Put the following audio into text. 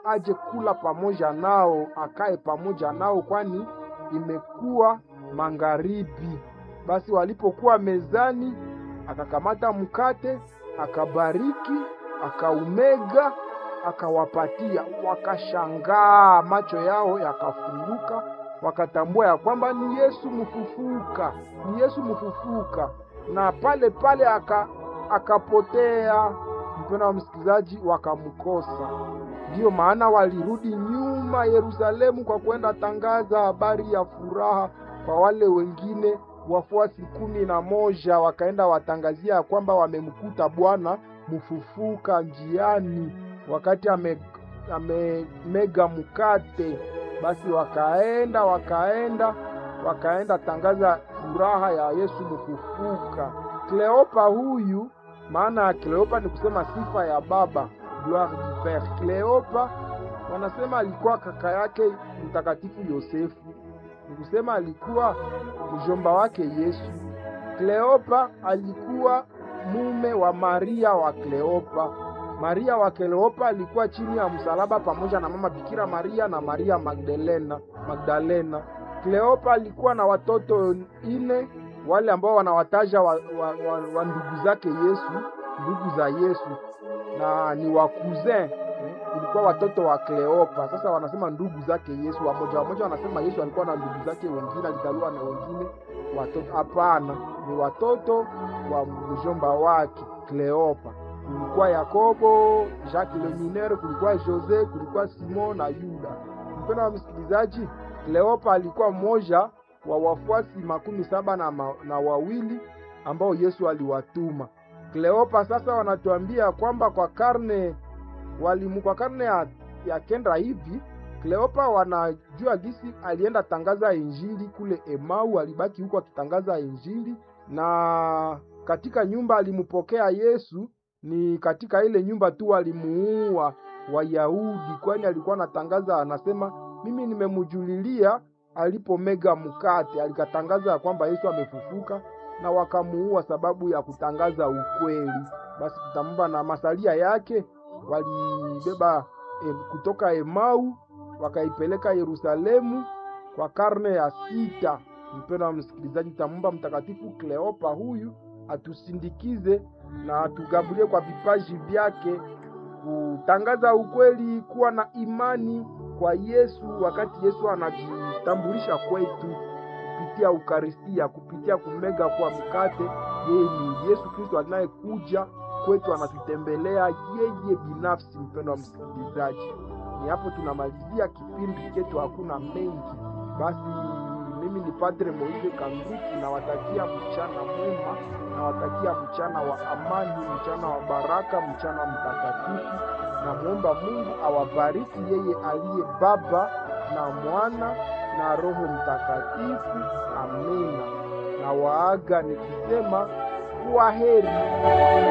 aje kula pamoja nao, akae pamoja nao, kwani imekuwa magharibi. Basi walipokuwa mezani, akakamata mkate, akabariki, akaumega, akawapatia. Wakashangaa, macho yao yakafunguka, wakatambua ya kwamba ni Yesu mfufuka, ni Yesu mfufuka, na pale pale aka akapotea. Mpendwa wa msikilizaji, wakamkosa. Ndiyo maana walirudi nyuma Yerusalemu kwa kwenda tangaza habari ya furaha kwa wale wengine wafuasi kumi na moja, wakaenda watangazia ya kwamba wamemkuta Bwana mfufuka njiani wakati ame amemega mkate. Basi wakaenda wakaenda wakaenda tangaza furaha ya Yesu mfufuka. Kleopa huyu, maana ya Kleopa ni kusema sifa ya baba, gloire du pere. Kleopa wanasema alikuwa kaka yake mtakatifu Yosefu, ni kusema alikuwa mjomba wake Yesu. Kleopa alikuwa mume wa Maria wa Kleopa. Maria wa Kleopa alikuwa chini ya msalaba pamoja na mama Bikira Maria na Maria Magdalena. Magdalena. Kleopa alikuwa na watoto ine, wale ambao wanawataja wa, wa, wa, wa ndugu zake Yesu, ndugu za Yesu na ni wa cousin ilikuwa watoto wa Kleopa. Sasa wanasema ndugu zake Yesu, wamoja wamoja wanasema Yesu alikuwa na ndugu zake wengine, alizaliwa na wengine watoto. Hapana, ni watoto wa mjomba wake Kleopa. Kulikuwa Yakobo, Jacques le Mineur, kulikuwa Jose, kulikuwa Simon na Yuda. Mpendwa wa msikilizaji, Kleopa alikuwa mmoja wa wafuasi makumi saba na, ma, na wawili ambao Yesu aliwatuma. Kleopa sasa wanatuambia kwamba kwa karne walimu kwa karne ya, ya kenda hivi Kleopa wanajua gisi alienda tangaza injili kule Emau, alibaki huko akitangaza injili, na katika nyumba alimpokea Yesu ni katika ile nyumba tu walimuua Wayahudi, kwani alikuwa anatangaza, anasema mimi nimemujulilia alipomega mkate, alikatangaza ya kwamba Yesu amefufuka, na wakamuua sababu ya kutangaza ukweli. Basi tutamba na masalia yake walibeba e, kutoka Emau wakaipeleka Yerusalemu kwa karne ya sita. Mpendwa wa msikilizaji, tamumba mtakatifu Kleopa huyu atusindikize na atugabulie kwa vipaji vyake kutangaza ukweli, kuwa na imani kwa Yesu wakati Yesu anajitambulisha kwetu kupitia Ukaristia, kupitia kumega kwa mkate. Yeye ni Yesu Kristo anayekuja kwetu, anatutembelea yeye binafsi. Mpendwa wa msikilizaji, ni hapo tunamalizia kipindi chetu, hakuna mengi. Basi mimi ni Padre Moise Kanduki, nawatakia mchana mwema, nawatakia mchana wa amani, mchana wa baraka, mchana mtakatifu. Namwomba Mungu awabariki yeye aliye Baba na Mwana na Roho Mtakatifu. Amina. Na waaga nikisema kuwa heri.